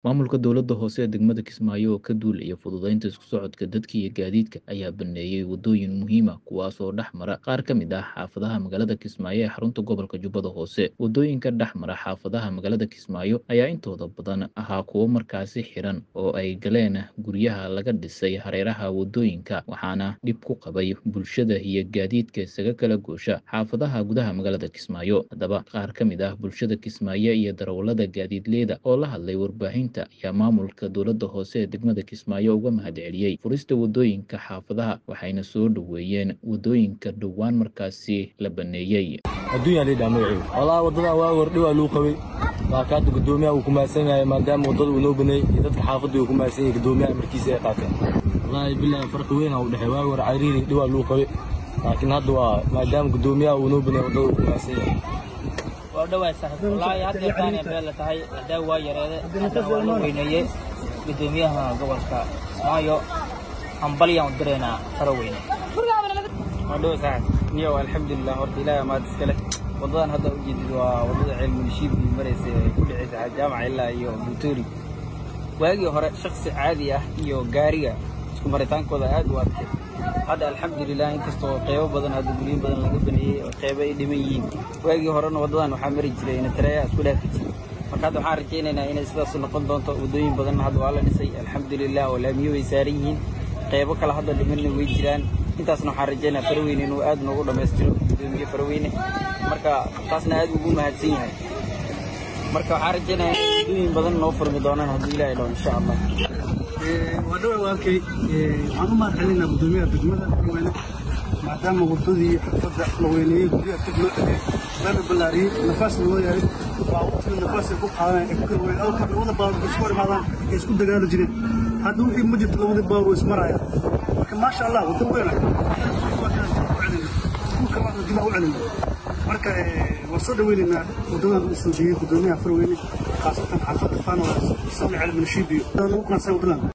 Maamulka dowladda hoose ee degmada Kismaayo oo ka duulaya fududeynta isku socodka dadka iyo gaadiidka ayaa baneeyay wadooyin muhiim ah kuwaas oo dhex mara qaar ka mid ah xaafadaha magaalada Kismaayo ee xarunta gobolka Jubbada Hoose. Wadooyinka dhex mara xaafadaha magaalada Kismaayo ayaa intooda badan ahaa kuwo markaasi xiran oo ay galeen guryaha laga dhisay hareeraha wadooyinka waxaana dhib ku qabay bulshada iyo gaadiidka isaga kala goosha xaafadaha gudaha magaalada Kismaayo. Haddaba qaar ka mid ah bulshada Kismaayo iyo darawallada gaadiidleyda oo la hadlay warbaahinta ayaa maamulka dowladda hoose ee degmada Kismaayo uga mahadceliyey furista wadooyinka xaafadaha waxayna soo dhoweeyeen wadooyinka dhowaan markaasi la baneeyey. adduunya lidhaa magaceedu wallaahi waddadan waa hordhi waa lagu qabay waa ka hadda guddoomiyaha uu ku mahadsan yahay maadaama waddada uu noo baneeyey iyo dadka xaafadda uu ku mahadsan yahay guddoomiyaha markiisa ay qaateen wallaahi bilaahi farqi weyn aa u dhexeey waa hore cariiri dhi waa lagu qabay laakiin hadda waa maadaama guddoomiyaha uu noo baneeyey waddada uu ku mahadsan yahay waa dhawaay saaxiib wallaahi hadda yaqaanee meel la tahay hadaa waa yareede haddana waa la weyneeyey guddoomiyaha gobolka Kismaayo hambalyaan u direynaa faro weyne waa dhow saaxib niyow alxamdulilah horta ilaahay amaad iska leh waddadan hadda u jeedid waa waddada ceelmunishiib iyo maraysa ee ku dhexaysa jaamaca ilaa iyo buutoori waagii hore shaksi caadi ah iyo gaariga isku maritaankooda aad u adkay hadda alxamdulilah inkastoo qeybo badan hadda guryo badan laga baneeyey oo qeybo ay dhiman yihiin waagii horena waddadan waxaa mari jiray inatareeya isku dhaafi jiray marka hadda waxaan rajaynaynaa inay sidaas noqon doonto waddooyin badanna hadda waa la dhisay alxamdulilah oo laamiyo way saaran yihiin qeybo kale hadda dhimanna way jiraan intaasna waxaan rajaynaa faraweyne inuu aad noogu dhammaystiro guddoomiye faraweyne marka taasna aad ugu mahadsan yahay marka waxaan rajaynayaa in waddooyin badan noo furmi doonaan haddii ilaahay dhaho insha allah waa dhawa walkay waxaan u mahad celinaa guddoomiyaha degmada farweyne maadaama waddadii xirfadda la weyneeyey guryaha dib loo dhigay lana ballaariyey nafaasna loo yahay waa waqtiga nafaasay ku qaadanaya ee ku kala weyn awka labada baawar isku hor imaadaan ee isku dagaali jireen hadda wixii ma jirto labadii baawar way ismaraya marka maasha allah waddo weyna dibaa u celina marka waan soo dhaweynaynaa waddadan u soo jeeyey guddoomiyaha farweyne khaasatan xaafadda faanola sami cali minshiib iyo ugu qaansan waddadan